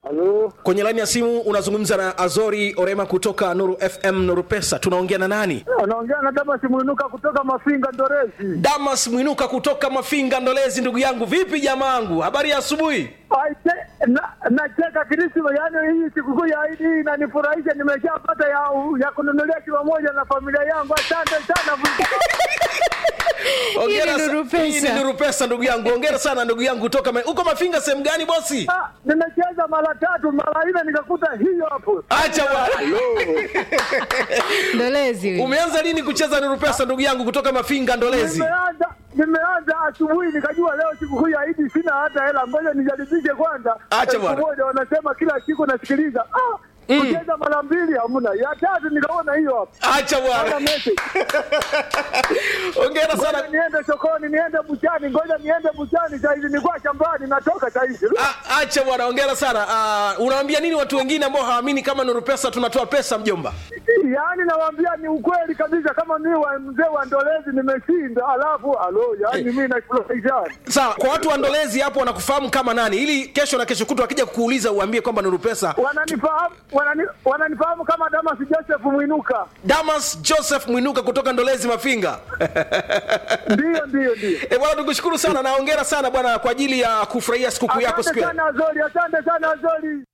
Halo, kwenye laini ya simu unazungumza na azori orema kutoka nuru fm nuru pesa tunaongea na nani unaongea na Damas Mwinuka kutoka Mafinga Ndorezi. damas mwinuka kutoka mafinga ndolezi ndugu yangu vipi jamaangu habari ya asubuhi Aise, na- nacheka Krisma, yaani hii sikukuu ya Idi hii inanifurahisha. Nimeshapata ya, ya kununulia kilo moja na familia yangu. Asante sana. Hongera Hii ni sa- Nuru Pesa. hii ni nuru pesa ndugu yangu ongera sana ndugu yangu kutoka Ma- uko mafinga sehemu gani bosi Ah, nimecheza mara tatu mara nne nikakuta hiyo hapo. acha bwana ndolezi huyu. umeanza lini kucheza nuru pesa ndugu yangu kutoka mafinga ndolezi Nimeanza nimeanza asubuhi nikajua leo sikukuu ya Idi sina hata hela, ngoja nijaribishe kwanza. Acha Elfu bwana. moja wanasema kila siku nasikiliza. Ah, kucheza mara mbili hamna, ya tatu nikaona hiyo hapo. acha Ana bwana message. ongera Ngoja sana niende sokoni, niende buchani, ngoja niende buchani saizi, nilikuwa shambani, natoka saizi. A- acha bwana ongera sana uh, unawaambia nini watu wengine ambao hawaamini kama nuru pesa tunatoa pesa mjomba Yaani nawaambia ni ukweli kabisa, kama mimi wa mzee wa Ndolezi nimeshinda, alafu alo, yaani mimi nafurahisha. sawa kwa watu wa ndolezi hapo wanakufahamu kama nani ili kesho na kesho kutu wakija kukuuliza uambie kwamba nuru pesa Wananifahamu wanani, wananifahamu kama Damas Joseph Mwinuka. damas joseph mwinuka kutoka ndolezi mafinga Ndio, ndio, ndio. e bwana tukushukuru sana na ongera sana bwana kwa ajili ya kufurahia sikukuu yako siku Asante ya sana Azori, asante sana Azori.